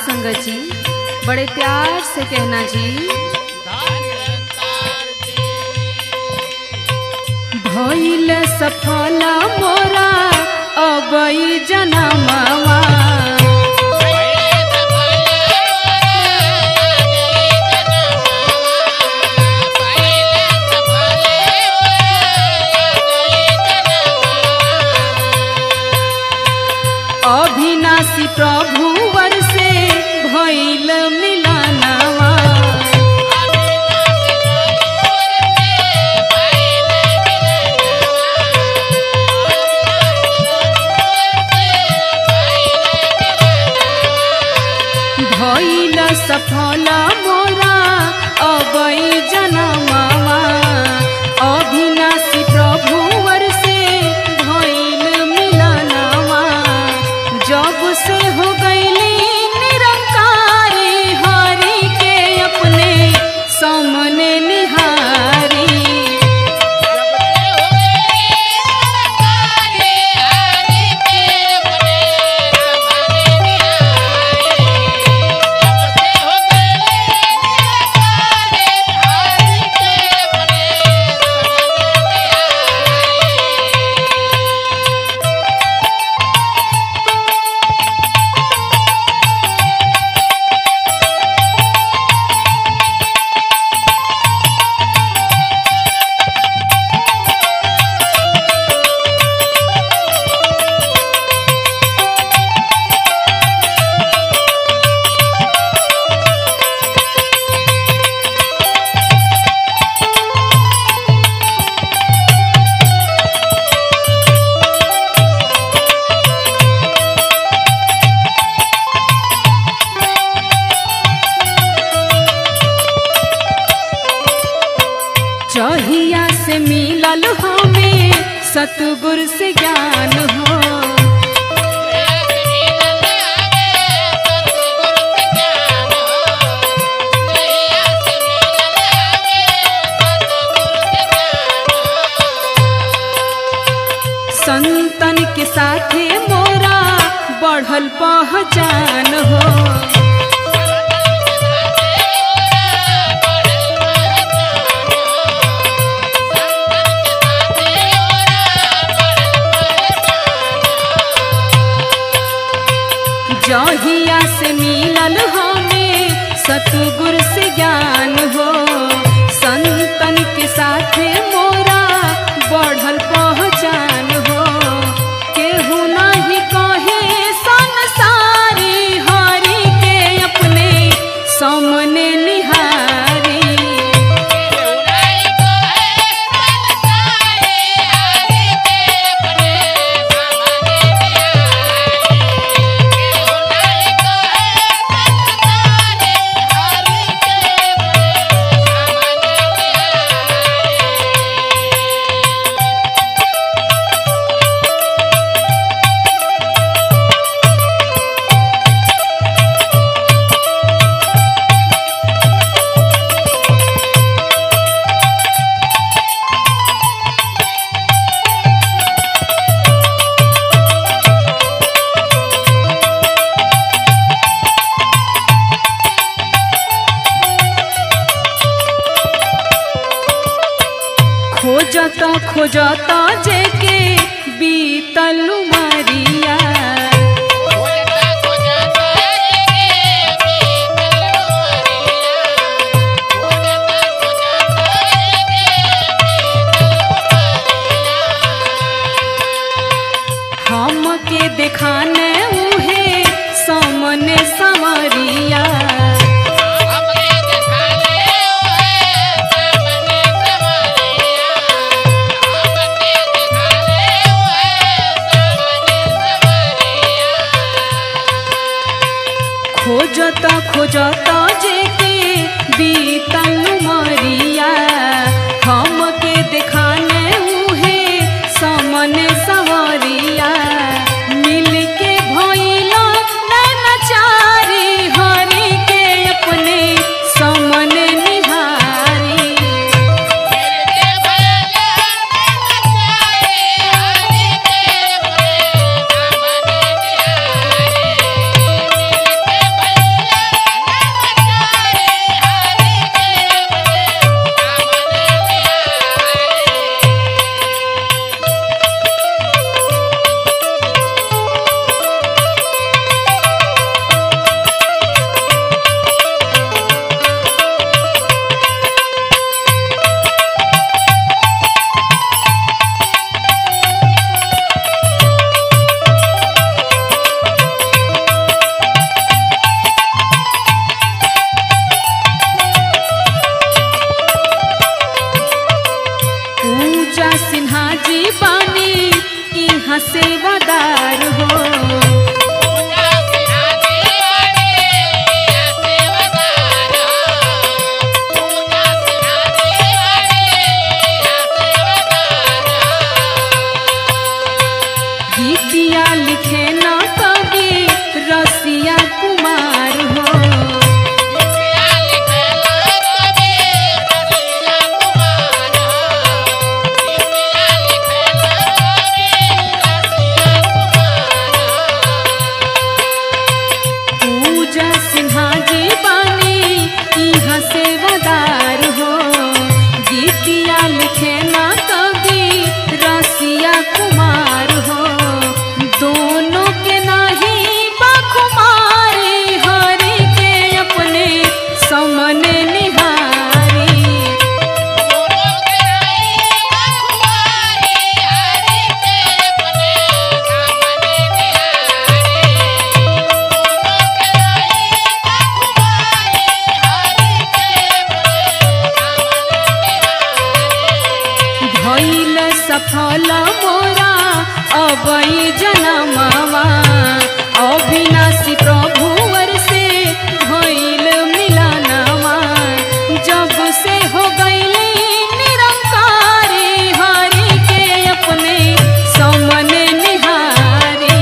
संगत जी बड़े प्यार से कहना जी भइल सफल मोरा अबई जनमवा अभिनाशी प्रभु वर से भइल मिलनवा भइल सफल मोरा अबई जनमवा अभिनाशी प्रभु वर से भइल मिलनवा जब से हो गईली निरंकारी हरि के अपने सामने निहारी चहिया से मिलल हमें सतगुर से ज्ञान हो संतन के साथे मोरा बढ़ल पहचान हो जहिया से मिलल हमें सतगुर से ज्ञान हो संतन के साथे मोरा बढ़ल पहचान हो केहू नहीं कहे संसारी हरि के अपने सामने निहारी खोजत खोजत जेके बीतल मरिया हमके देखाने उहे सामने समरिया खोजत खोजत जेके बीतल मरिया हमके देखाने उहे सामने सवरिया मिल के भइल नैनचारी हरि के अपने सामने निहारी Yeah. सिन्हा जी बानी यहाँ सेवादार हो गीतिया लिखे ना कवि रसिया कुमार हो दोनों के नाही बखुमारी हरि के अपने समने निहारी भइल सफल मोरा अबई जनमवा अविनाशी प्रभुवर से भइल मिलनवा जब से हो गईले निरंकारी हरि के अपने समने निहारी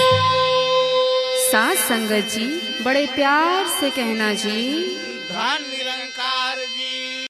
सास संगत जी बड़े प्यार से कहना जी धन्य